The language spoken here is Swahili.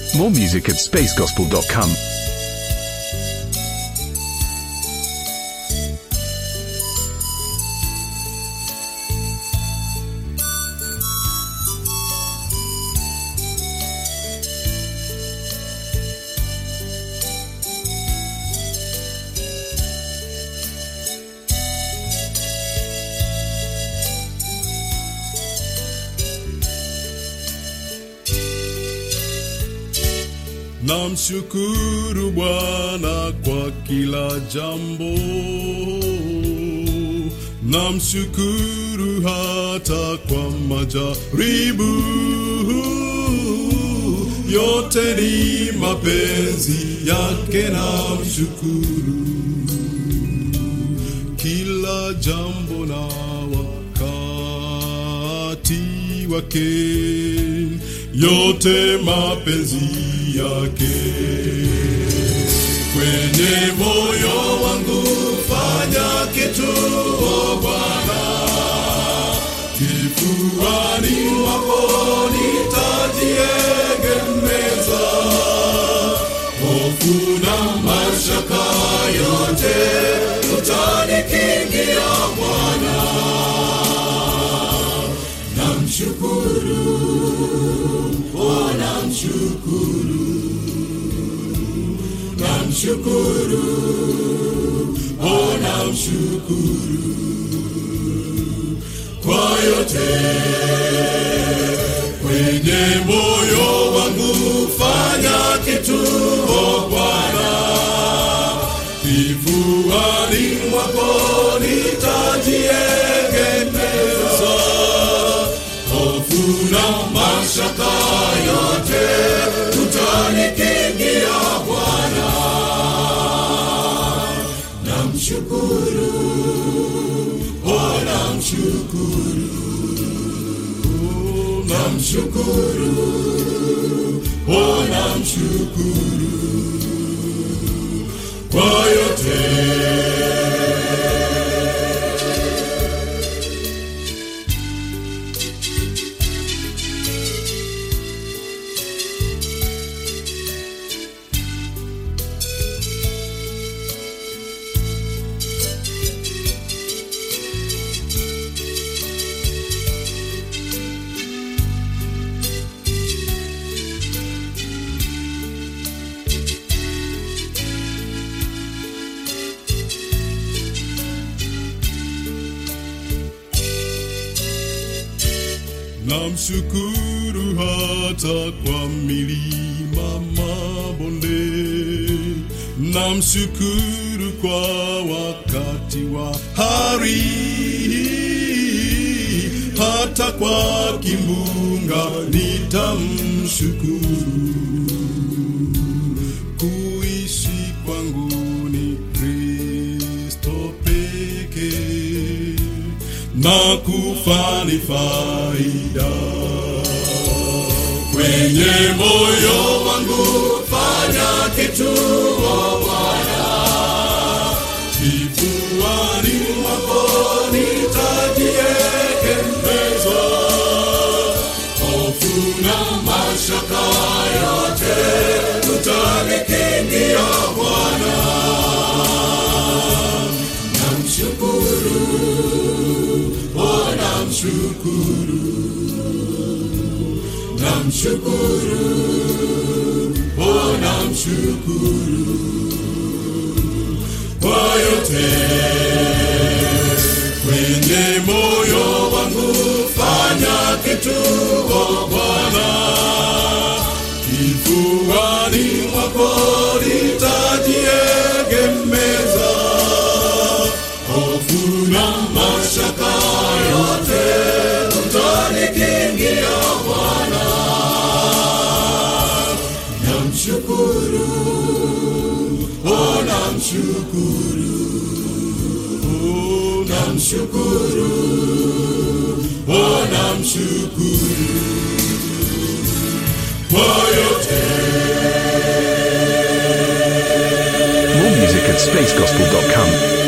More music at spacegospel.com. Namshukuru Bwana kwa kila jambo, namshukuru hata kwa majaribu. Yote ni mapenzi yake, namshukuru kila jambo na wakati wake, yote mapenzi yake. Kwenye moyo wangu fanya kitu, o Bwana, kifuani mwako nitajiegemeza, hofu na mashaka yote utanikingia Bwana, namshukuru, o namshukuru, namshukuru, o namshukuru kwa yote kwenye moyo wangu, fanya kitu o Bwana, kifuani mwako nitajiegemeza, hofu na mashaka yote utanikingia Bwana, namshukuru, o namshukuru, namshukuru, o namshukuru kwa yote. Namshukuru hata kwa milima mabonde, namshukuru kwa wakati wa hari, hata kwa kimbunga nitamshukuru. Kuishi kwangu ni Kristo pekee na kufa ni faida. Kwenye moyo wangu fanya kitu, o Bwana, kifuani mwako nitajiegemeza, hofu na mashaka yote utanikingia Bwana, namshukuru Oh, namshukuru, namshukuru, oh, namshukuru kwa yote kwenye moyo wangu, fanya kitu, o Bwana, kifuani mwako nitajiegemeza, hofu na mashaka yote utanikingia Bwana, namshukuru, oh namshukuru, oh namshukuru, oh namshukuru kwa yote. More music at spacegospel.com.